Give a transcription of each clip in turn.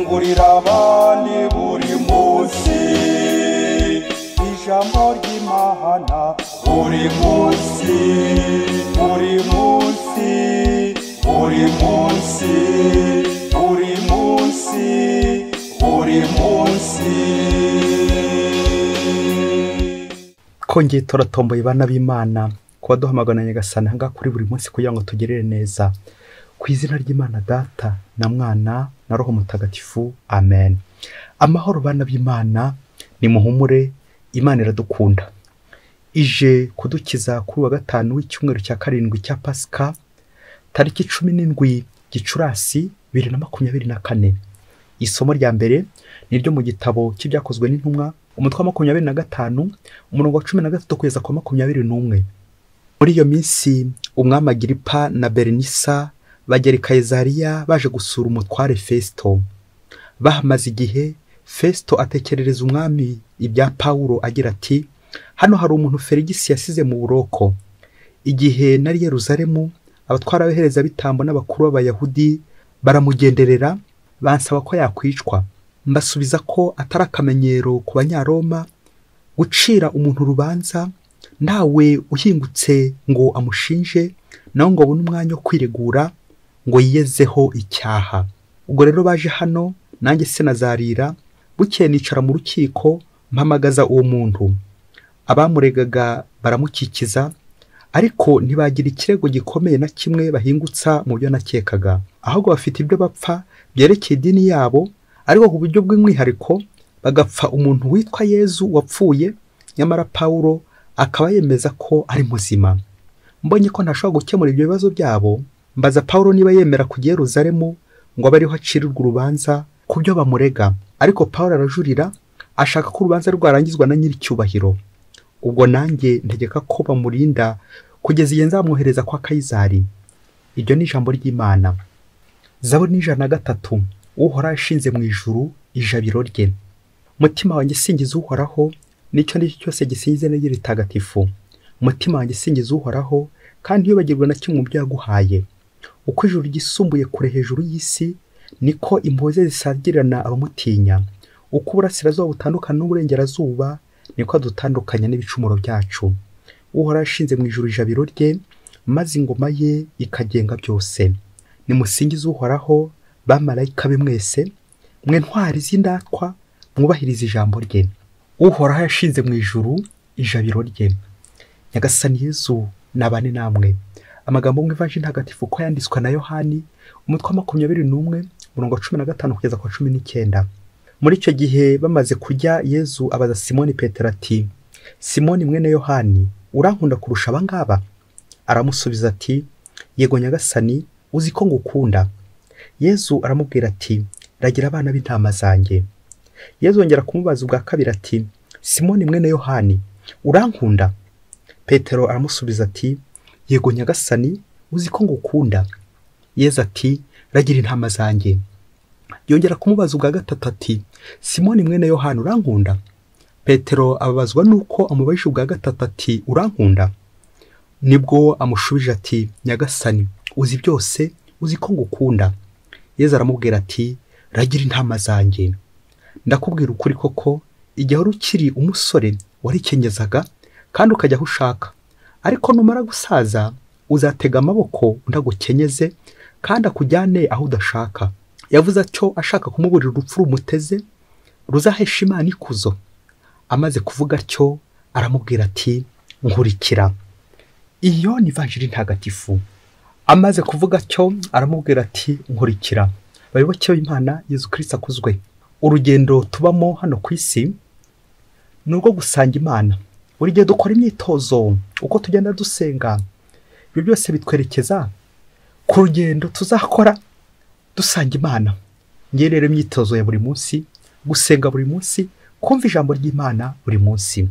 burirabandi buri munsi ijambo ry'imana buri munsi buri munsi buri munsi buri munsi buri munsi twongeye turatomboye bana b'imana kuba duhamagana nyagasani aha ngaha kuri buri munsi kugira ngo tugerere neza ku izina ry'imana data na mwana na roho mutagatifu amen amahoro bana b'imana ni muhumure imana iradukunda ije kudukiza kuri uwa gatanu w'icyumweru cya karindwi cya pasika tariki cumi n'indwi gicurasi bibiri na makumyabiri na kane isomo rya mbere ni ryo mu gitabo cy'ibyakozwe n'intumwa umutwe wa makumyabiri na gatanu umurongo wa cumi na gatatu kugeza ku wa makumyabiri n'umwe muri iyo minsi umwami agiripa na berenisa bagera i kayizariya baje gusura umutware fesito bahamaze igihe fesito atekerereza umwami ibya pawulo agira ati hano hari umuntu ferigisi yasize mu buroko igihe nari yeruzalemu abatwara abahereza bitambo n'abakuru b'abayahudi baramugenderera bansaba ko yakwicwa mbasubiza ko atari akamenyero ku banyaroma gucira umuntu urubanza ntawe uhingutse ngo amushinje nawe ngo abone umwanya wo kwiregura ngo yiyezeho icyaha ubwo rero baje hano nanjye se nazarira bukeye nicara mu rukiko mpamagaza uwo muntu abamuregaga baramukikiza ariko ntibagira ikirego gikomeye na kimwe bahingutsa mu byo nakekaga ahubwo bafite ibyo bapfa byerekeye idini yabo ariko ku buryo bw'umwihariko bagapfa umuntu witwa yezu wapfuye nyamara pawulo akaba yemeza ko ari muzima mbonye ko ntashobora gukemura ibyo bibazo byabo mbaza pawulo niba yemera kujya i Yerusalemu ngo abe ariho acirirwa urubanza ku byo bamurega ariko pawulo arajurira ashaka ko urubanza rwarangizwa na nyir'icyubahiro ubwo nanjye ntegeka ko bamurinda kugeza igihe nzamwohereza kwa kayizari iryo ni ijambo ry'imana zabo ni ijana na gatatu uhoraho ishinze mu ijuru ijabiro rye mutima wanjye singiza uhoraho nicyo nicyo cyose gisingize niryo ritagatifu umutima wanjye singiza uhoraho kandi wibagirwa na kimwe mu byo yaguhaye uko ijuru ryisumbuye kure hejuru y'isi niko impuhwe ze zisangirana abamutinya uko uburasirazuba butandukana n'uburengerazuba niko dutandukanya n'ibicumuro byacu uhoraho ashinze mu ijuru ijabiro rye maze ingoma ye ikagenga byose nimusingize uhoraho bamarayika be mwese mwe ntwari z'indatwa mwubahiriza ijambo rye uhoraho yashinze mu ijuru ijabiro rye nyagasani yezu nabane namwe amagambo mu ivaji ntagatifu ko yanditswe na yohani umutwe wa makumyabiri n'umwe umurongo wa cumi na gatanu kugeza ku wa cumi n'icyenda muri icyo gihe bamaze kujya yezu abaza simoni petero ati simoni mwene yohani urankunda kurusha abangaba aramusubiza ati yego nyagasani uzi ko ngukunda yezu aramubwira ati ragira abana b'intama zanjye yezu yongera kumubaza ubwa kabiri ati simoni mwene yohani urankunda petero aramusubiza ati yego nyagasani uzi ko ngukunda yezu ati ragira intama zanjye yongera kumubaza ubwa gatatu ati simoni mwene yohani urankunda petero ababazwa nuko amubajije ubwa gatatu ati urankunda nibwo amushubije ati nyagasani uzi byose uzi ko ngukunda yeza aramubwira ati ragira intama zanjye ndakubwira ukuri koko igihe wari ukiri umusore warikenyeza kandi ukajya aho ushaka ariko numara gusaza uzatega amaboko unagukenyeze kandi akujyane aho udashaka yavuze atyo ashaka kumuburira urupfu rumuteze ruzahesha imana ikuzo amaze kuvuga atyo aramubwira ati nkurikira iyo ni vanjiri ntagatifu amaze kuvuga atyo aramubwira ati nkurikira bayoboke b'imana yezu kirisita akuzwe urugendo tubamo hano ku isi ni urwo gusanga imana buri gihe dukora imyitozo uko tugenda dusenga ibyo byose bitwerekeza ku rugendo tuzakora dusanga imana ngewe rero imyitozo ya buri munsi gusenga buri munsi kumva ijambo ry'imana buri munsi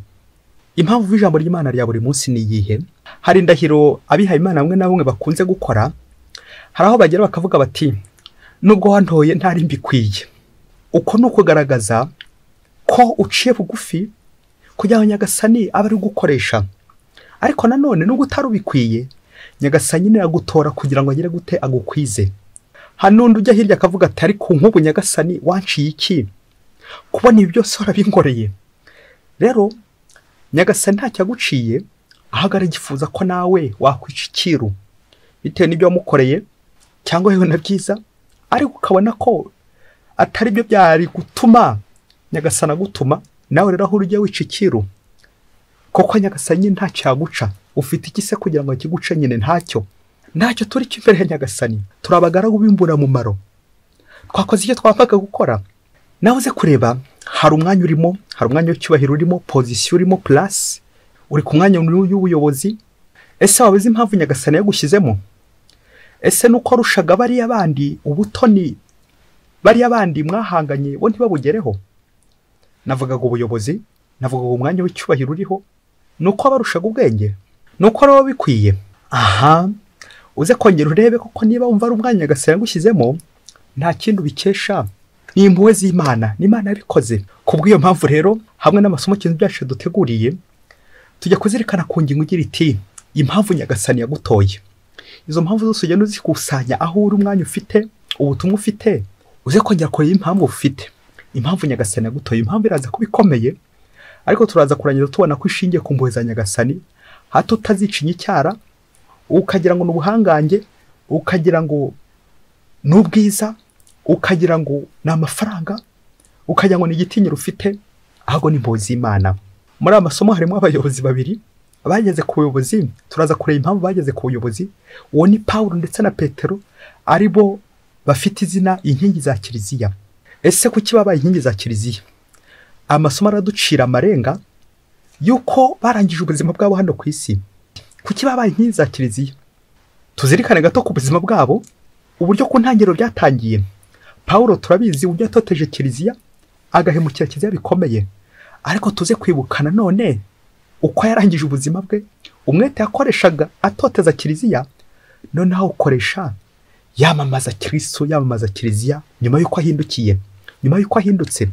impamvu ijambo ry'imana rya buri munsi ni iyihe hari indahiro abihaye imana bamwe na bamwe bakunze gukora hari aho bagera bakavuga bati nubwo wantoye ntari mbikwiye uko ni ukugaragaza ko uciye bugufi kugira ngo nyagasani abe ari gukoresha ariko nanone nubwo utari ubikwiye nyagasani nawe agutora kugira ngo agere gute agukwize hari n'undi ujya hirya akavuga ati ariko nk'ubu nyagasani wanciye iki kubona ibi byose warabinkoreye rero nyagasani ntacyo aguciye ahubwo aragifuza ko nawe wakwica icyiru bitewe n'ibyo wamukoreye cyangwa yewe na byiza ariko ukabona ko atari byo byari gutuma nyagasana agutuma nawe rero aho ujya wica icyiru kuko nyagasani ntacyo yaguca ufite iki se kugira ngo kiguce nyine ntacyo ntacyo turi cyo imbere ya nyagasani turi abagaragu b'imburamumaro twakoze icyo twapfaga gukora nawe uze kureba hari umwanya urimo hari umwanya w'icyubahiro urimo pozisiyo urimo purasi uri ku mwanya w'ubuyobozi ese waba uzi impamvu nyagasani yagushyizemo ese nuko warushaga bariya bandi ubutoni bariya bandi mwahanganye bo ntibabugereho navugaga ubuyobozi navugaga umwanya w'icyubahiro uriho ni uko barushaga ubwenge ni uko rero bikwiye aha uze kongera urebe koko niba wumva ari umwanya nyagasani yagushyizemo nta kindi ubikesha ni impuhwe z'imana ni imana yabikoze ku bw'iyo mpamvu rero hamwe n'amasomo kintu byacu duteguriye tujya kuzirikana ku ngingo igira iti impamvu nyagasani yagutoye izo mpamvu zose ugenda uzikusanya aho uri umwanya ufite ubutumwa ufite uze kongera kureba impamvu ufite impamvu nyagasani yagutoye impamvu iraza kuba ikomeye ariko turaza kurangiza tubona ko ishingiye ku mpuhwe za nyagasani hato utazicinya icyara ukagira ngo ni ubuhangange ukagira ngo ni ubwiza ukagira ngo ni amafaranga ukagira ngo ni igitinyiro ufite ahubwo ni impuhwe z'imana muri aya masomo harimo abayobozi babiri bageze ku buyobozi turaza kureba impamvu bageze ku buyobozi uwo ni paul ndetse na petero ari bo bafite izina inkingi za kiliziya ese kuki babaye inkingi za kiliziya amasomo araducira amarenga y'uko barangije ubuzima bwabo hano ku isi kuki babaye inkingi za kiliziya tuzirikane gato ku buzima bwabo uburyo ku ntangiriro byatangiye paul turabizi uburyo yatoteje kiliziya agahemukira kiliziya bikomeye ariko tuze kwibuka nanone uko yarangije ubuzima bwe umwete yakoreshaga atoteza kiliziya noneho awukoresha yamamaza kirisitu yamamaza kiliziya nyuma y'uko ahindukiye nyuma y'uko ahindutse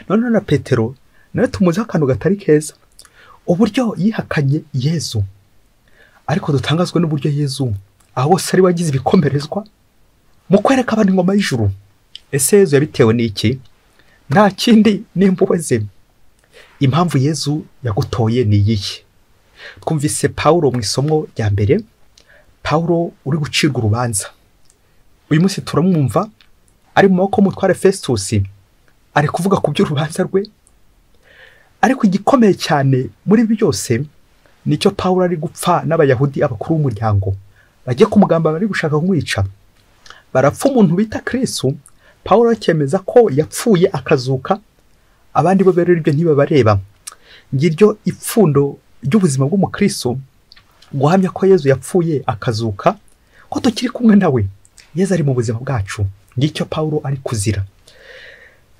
noneho na petero nawe tumuziho akantu gatari keza uburyo yihakanye yezu ariko dutangazwe n'uburyo yezu aho hose ari wagize ibikomerezwa mu kwereka abantu ingoma y'ijuru ese yezu yabitewe n'iki nta kindi n'imbuwe ze impamvu yezu yagutoye ni iyihe twumvise paul mu isomo rya mbere paul uri gucirwa urubanza uyu munsi turamwumva ari mu maboko y'umutware festus ari kuvuga ku by'urubanza rwe ariko igikomeye cyane muri byose nicyo paul ari gupfa n'abayahudi abakuru b'umuryango bagiye kumugamba bari gushaka kumwica barapfa umuntu bita kirisu paul akemeza ko yapfuye akazuka abandi bo rero ibyo ntibabareba ngiryo ipfundo ry'ubuzima bw'umukristo guhamya ko yezu yapfuye akazuka ko tukiri kumwe nawe yezu ari mu buzima bwacu ngicyo paul ari kuzira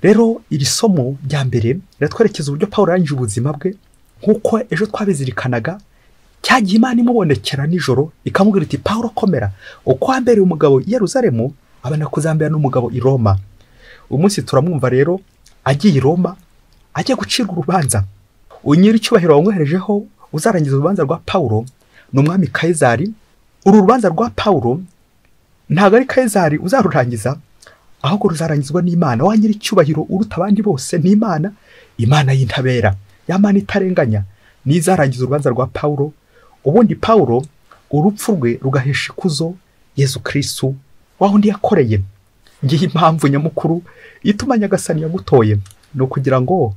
rero iri somo rya mbere riratwerekeza uburyo paul arangije ubuzima bwe nk'uko ejo twabizirikanaga cyagiye imana imubonekera nijoro ikamubwira iti paul komera uko wambereye umugabo i yeruzalemu abana kuzambera n'umugabo i roma umunsi turamwumva rero agiye i roma ajya gucirwa urubanza unyiri icyubahiro wamwoherejeho uzarangiza urubanza rwa paul ni umwami kayizari uru rubanza rwa paul ntabwo ari kayizari uzarurangiza ahubwo ruzarangizwa n'imana wa nyir'icyubahiro uruta abandi bose ni imana imana y'intabera ya mana itarenganya n'izarangiza urubanza rwa paul ubundi paul urupfu rwe rugahesha ikuzo yezu kirisitu wa undi yakoreye ngiyi impamvu nyamukuru ituma nyagasani yagutoye ni ukugira ngo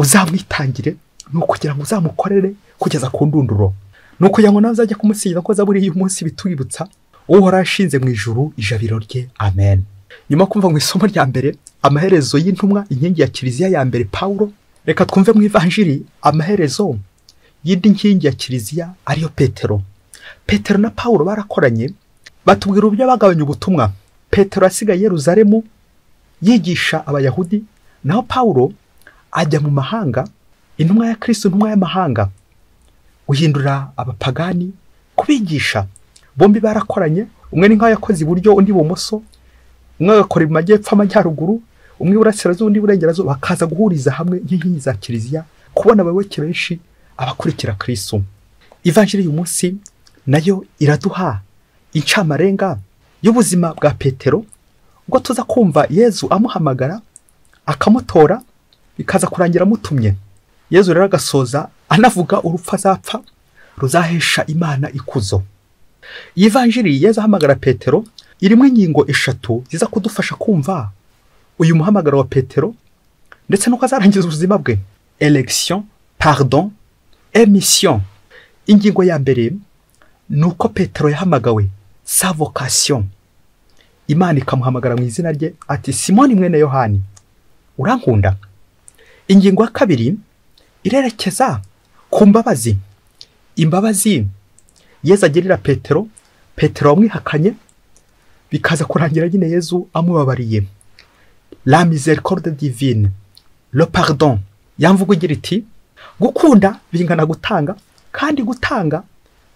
uzamwitangire ni ukugira ngo uzamukorere kugeza ku ndunduro ni ukugira ngo nawe uzajya kumusigiza ko zaburiye uyu munsi bitwibutsa uhora ashinze mu ijuru ijabiro rye amen nyuma yo kumva mu isomo rya mbere amaherezo y'intumwa inkingi ya kiliziya ya mbere paul reka twumve mu ivanjiri amaherezo y'indi nkingi ya kiliziya ariyo petero petero na paul barakoranye batubwira uburyo bagabanya ubutumwa petero asigaye yeruzalemu yigisha abayahudi naho paul ajya mu mahanga intumwa ya kirisitu intumwa y'amahanga uhindura abapagani kubigisha bombi barakoranye umwe ni nk'aho yakoze iburyo undi ibumoso umwe agakora mu majyepfo amajyaruguru umwe iburasirazuba undi iburengerazuba bakaza guhuriza hamwe nk'inkingi za kiliziya kubona abayoboke benshi abakurikira kirisu ivanjiri y'uyu munsi nayo iraduha incamarenga y'ubuzima bwa petero ubwo tuza kumva yezu amuhamagara akamutora bikaza kurangira amutumye yezu rero agasoza anavuga urupfu azapfa ruzahesha imana ikuzo iyi vanjiri yezu ahamagara petero irimo ingingo eshatu ziza kudufasha kumva uyu muhamagaro wa petero ndetse nuko azarangiza ubuzima bwe election pardon emission ingingo ya mbere ni uko petero yahamagawe sa vocation imana ikamuhamagara mu izina rye ati simoni mwene yohani urankunda ingingo ya kabiri irerekeza ku mbabazi imbabazi yezu agirira petero petero wamwihakanye bikaza kurangira nyine yezu amubabariye la misericorde divine le pardon yamvuga igira iti gukunda bingana gutanga kandi gutanga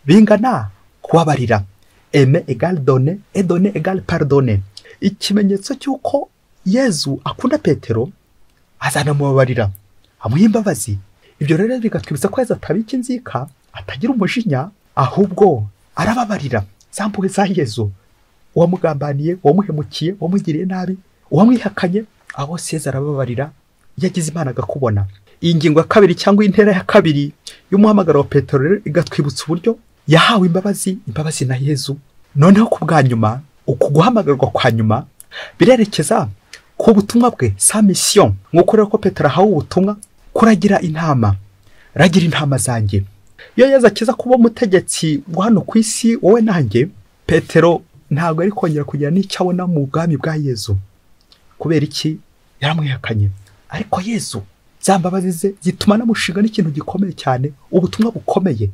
bingana kubabarira eme egale done edone egale pardone ikimenyetso cy'uko yezu akunda petero azanamubabarira amuha imbabazi ibyo rero bigatwibutsa ko yezu atabika inzika atagira umujinya ahubwo arababarira za mpuhwe za yezu uwamugambaniye uwamuhemukiye uwamugiriye nabi uwamwihakanye abo seza arababarira iyo agize imana agakubona iyi ngingo ya kabiri cyangwa intera ya kabiri y'umuhamagaro wa petero rero igatwibutsa uburyo yahawe imbabazi imbabazi na yezu noneho ku bwa nyuma uku guhamagarwa kwa nyuma birerekeza ku butumwa bwe sa misiyo nk'uko rero ko petero ahawe ubutumwa kuragira intama ragira intama zanjye iyo yezu akiza kuba umutegetsi wa hano ku isi wowe nanjye petero ntabwo ari kongera kugira n'icyo abona mu bwami bwa yezu kubera iki yaramwihakanye ariko yezu za mbabazi ze zituma anamushinga n'ikintu gikomeye cyane ubutumwa bukomeye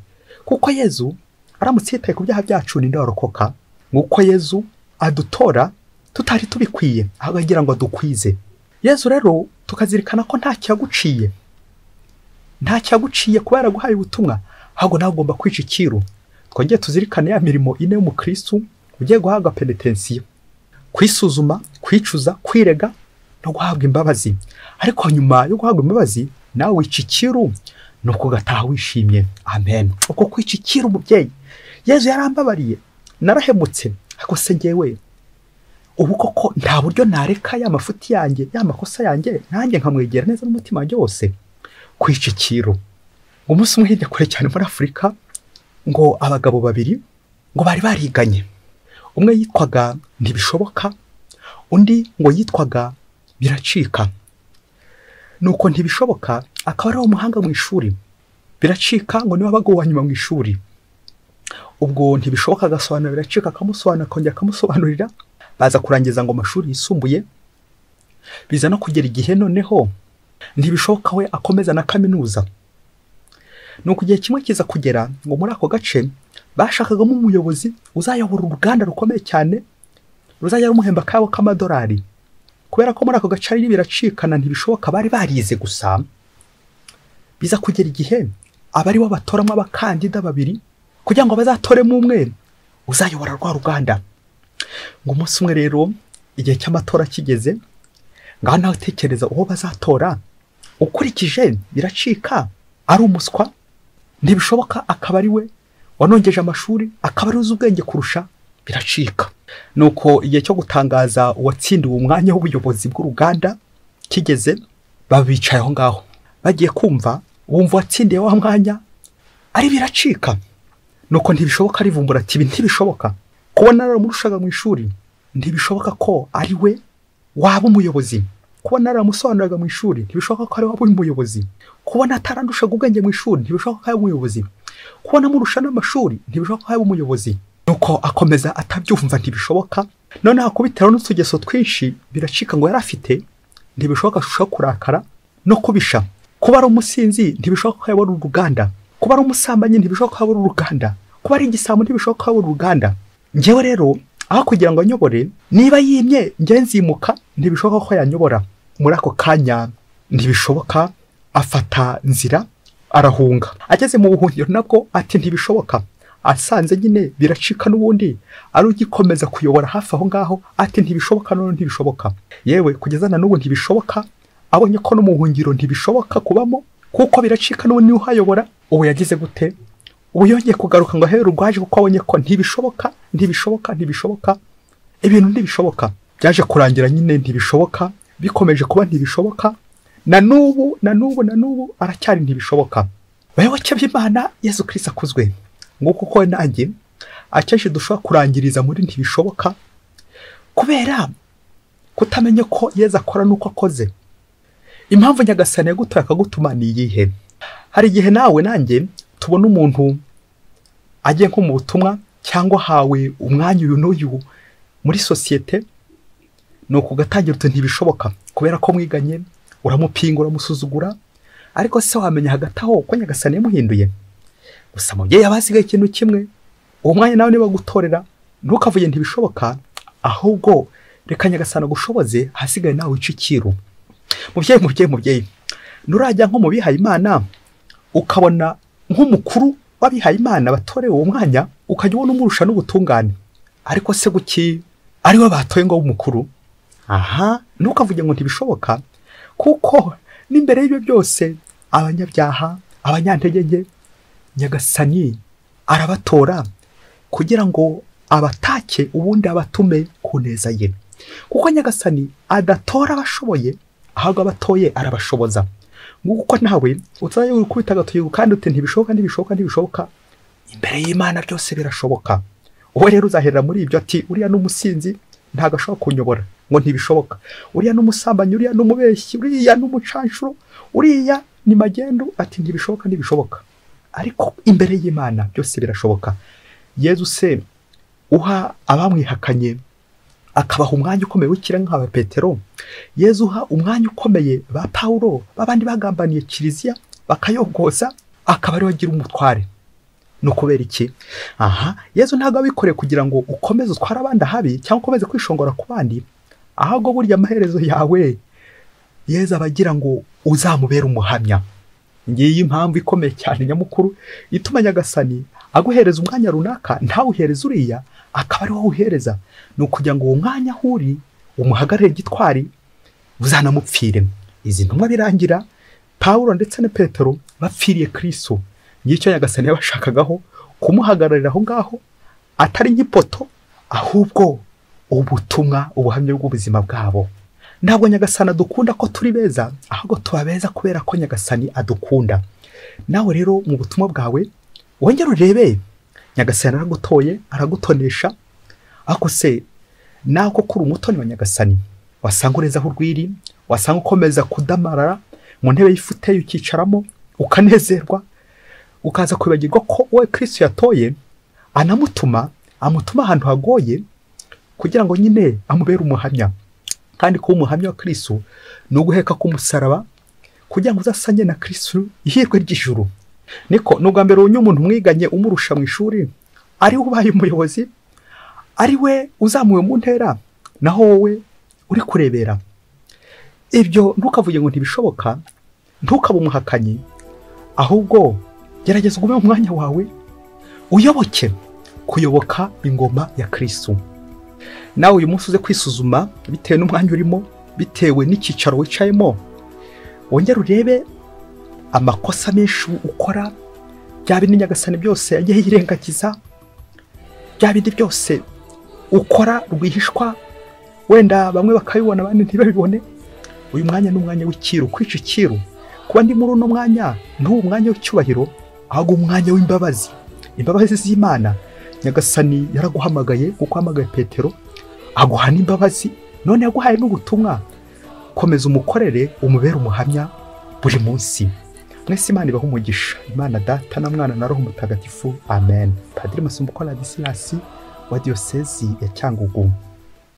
kuko yezu aramutse yitaye ku byaha byacu ninde warokoka nk'uko yezu adutora tutari tubikwiye ahubwo agira ngo adukwize yezu rero tukazirikana ko nta cyaguciye nta cyaguciye kuba yaraguhaye ubutumwa ahubwo nawe ugomba kwica icyiru twongere tuzirikane ya mirimo ine y'umukirisitu ugiye guhabwa penetensiyo kwisuzuma kwicuza kwirega no guhabwa imbabazi ariko nyuma yo guhabwa imbabazi nawe wica ikiru ni ukugataha wishimye amen uko kwica ikiru umubyeyi yezu yarambabariye narahemutse ariko se ngewe ubu koko nta buryo nareka ya mafuti yanjye ya makosa yanjye nanjye nkamwegera neza n'umutima wanjye wose kwica ikiru umunsi umwe hirya kure cyane muri afurika ngo abagabo babiri ngo bari bariganye umwe yitwaga ntibishoboka undi ngo yitwaga biracika nuko ntibishoboka akaba ari umuhanga mu ishuri biracika ngo niwe abagabo wa nyuma mu ishuri ubwo ntibishoboka agasobanura biracika akamusobanura akongera akamusobanurira baza kurangiza ngo amashuri yisumbuye biza no kugera igihe noneho ntibishoboka we akomeza na kaminuza ni uku igihe kimwe kiza kugera ngo muri ako gace bashakagamo umuyobozi uzayobora uruganda rukomeye cyane ruzajya rumuhemba akabo k'amadolari kubera ko muri ako gace ari biracikana ntibishoboka bari barize gusa biza kugera igihe abari bo batoramo abakandida babiri kugira ngo bazatoremo umwe uzayobora rwa ruganda ngo umunsi umwe rero igihe cy'amatora kigeze ngaho nawe utekereza uwo bazatora ukurikije biracika ari umuswa ntibishoboka akaba ari we wanongeje amashuri akaba ari uzi ubwenge kurusha biracika nuko igihe cyo gutangaza uwatsindiwe umwanya w'ubuyobozi bw'uruganda kigeze babicaye aho ngaho bagiye kumva bumva uwatsindiye wa mwanya ari biracika nuko ntibishoboka arivumbura ati ibi ntibishoboka kubona naramushaga mu ishuri ntibishoboka ko ari we waba umuyobozi kubona naramusobanuriraga mu ishuri ntibishoboka ko ari we waba umuyobozi kubona atarandushaga ubwenge mu ishuri ntibishoboka ko ari umuyobozi kubona amurusha n'amashuri ntibishoboka ko yaba umuyobozi nuko akomeza atabyumva ntibishoboka noneho akubitiraho n'utugeso twinshi biracika ngo yari afite ntibishoboka ashushaho kurakara no kubisha kuba ari umusinzi ntibishoboka ko yabona uruganda kuba ari umusambanyi ntibishoboka ko yabona uruganda kuba ari igisambo ntibishoboka ko yabona uruganda ngewe rero aho kugira ngo anyobore niba yimye ngewe nzimuka ntibishoboka ko yanyobora muri ako kanya ntibishoboka afata nzira arahunga ageze mu buhungiro nabwo ati ntibishoboka asanze nyine biracika n'ubundi ari ugikomeza kuyobora hafi aho ngaho ati ntibishoboka none ntibishoboka yewe kugeza na n'ubu ntibishoboka abonye ko no mu buhungiro ntibishoboka kubamo kuko biracika n'ubu niwe uhayobora ubu yagize gute ubu yongeye kugaruka ngo ahere urwaje kuko abonye ko ntibishoboka ntibishoboka ntibishoboka ibintu ntibishoboka byaje kurangira nyine ntibishoboka bikomeje kuba ntibishoboka na n'ubu na n'ubu na n'ubu aracyari ntibishoboka bayoboke b'imana yesu kirisi akuzwe nguko uko nanjye akenshi dushobora kurangiriza muri ntibishoboka kubera kutamenya ko yezu akora n'uko akoze impamvu nyagasani yagutoye akagutuma ni iyihe hari igihe nawe nanjye tubona umuntu agiye nko mu butumwa cyangwa ahawe umwanya uyu n'uyu muri sosiyete ni ukugatangira utu ntibishoboka kubera ko mwiganye uramupinga uramusuzugura ariko se wamenya hagati aho ko nyagasani yamuhinduye gusa mubyeyi aba hasigaye ikintu kimwe uwo mwanya nawe niba gutorera ntukavuye ntibishoboka ahubwo reka nyagasani agushoboze ahasigaye nawe wica ikiru mubyeyi mubyeyi mubyeyi nturajya nko mu bihayimana ukabona nk'umukuru w'abihayimana batorewe uwo mwanya ukajya ubona umurusha n'ubutungane ariko se guki ariwe batoye ngo w'umukuru aha ntukavuge ngo ntibishoboka kuko n'imbere y'ibyo byose abanyabyaha abanyantegege nyagasani arabatora kugira ngo abatake ubundi abatume ku neza ye kuko nyagasani adatora abashoboye ahubwo abatoye arabashoboza nguko nawe utazajya wikubita agatoki kandi uti ntibishoboka ntibishoboka ntibishoboka imbere y'imana byose birashoboka uwo rero uzaherera muri ibyo ati uriya n'umusinzi ntabwo ashobora kunyobora ngo ntibishoboka uriya n'umusambanyi uriya n'umubeshyi uriya n'umucanshuro uriya ni magendu ati ntibishoboka ntibishoboka ariko imbere y'imana byose birashoboka yezu se uha abamwihakanye akabaha umwanya ukomeye w'ikirenga nka petero yezu uha umwanya ukomeye ba pawuro b'abandi bagambaniye kiliziya bakayogoza akaba ariwe agira umutware ni ukubera iki aha yezu ntabwo abikoreye kugira ngo ukomeze utware abandi ahabi cyangwa ukomeze kwishongora ku bandi ahubwo burya amaherezo yawe yezu aba agira ngo uzamubere umuhamya ngiyi impamvu ikomeye cyane nyamukuru ituma nyagasani aguhereza umwanya runaka ntawuhereze uriya akaba ari wowe uhereza ni ukugira ngo uwo mwanya aho uri umuhagarare gitwari uzanamupfire izi ntumwa birangira pawuro ndetse na petero bapfiriye kiriso ngicyo nyagasani yabashakagaho kumuhagararira aho ngaho atari nk'ipoto ahubwo ubutumwa ubuhamya bw'ubuzima bwabo ntabwo nyagasani adukunda ko turi beza ahubwo tuba beza kubera ko nyagasani adukunda nawe rero mu butumwa bwawe wongere urebe nyagasani aragutoye aragutonesha ariko se nawe koko uri umutoni wa nyagasani wasanga urezaho urwiri wasanga ukomeza kudamarara mu ntebe y'ifute ukicaramo ukanezerwa ukaza kwibagirwa ko wowe kirisi yatoye anamutuma amutuma ahantu hagoye kugira ngo nyine amubere umuhamya kandi kuba umuhamya wa kirisi ni uguheka k'umusaraba kugira ngo uzasange na kirisi ihirwe ry'ijuru niko ni ubwa mbere ubonye umuntu umwiganye umurusha mu ishuri ariwe ubaye umuyobozi ari we uzamuwe mu ntera naho wowe uri kurebera ibyo ntukavuge ngo ntibishoboka ntukabe umuhakanyi ahubwo gerageza ugume mu mwanya wawe uyoboke kuyoboka ingoma ya kirisitu nawe uyu munsi uze kwisuzuma bitewe n'umwanya urimo bitewe n'icyicaro wicayemo wongere urebe amakosa menshi ukora byaba n'inyagasani byose yagiye yirengagiza bya bindi byose ukora rwihishwa wenda bamwe bakabibona abandi ntibabibone uyu mwanya ni umwanya w'ikiru kwica ikiru kuba ndi muri uno mwanya ntuwo mwanya w'icyubahiro ahubwo umwanya w'imbabazi imbabazi z'imana nyagasani yaraguhamagaye kuko ahamagaye petero aguha n'imbabazi none yaguhaye n'ubutumwa komeza umukorere umubere umuhamya buri munsi mwese imana ibaha umugisha imana data na mwana na roho mutagatifu amen padiri masumbuko na disilasi wa diyosezi ya cyangugu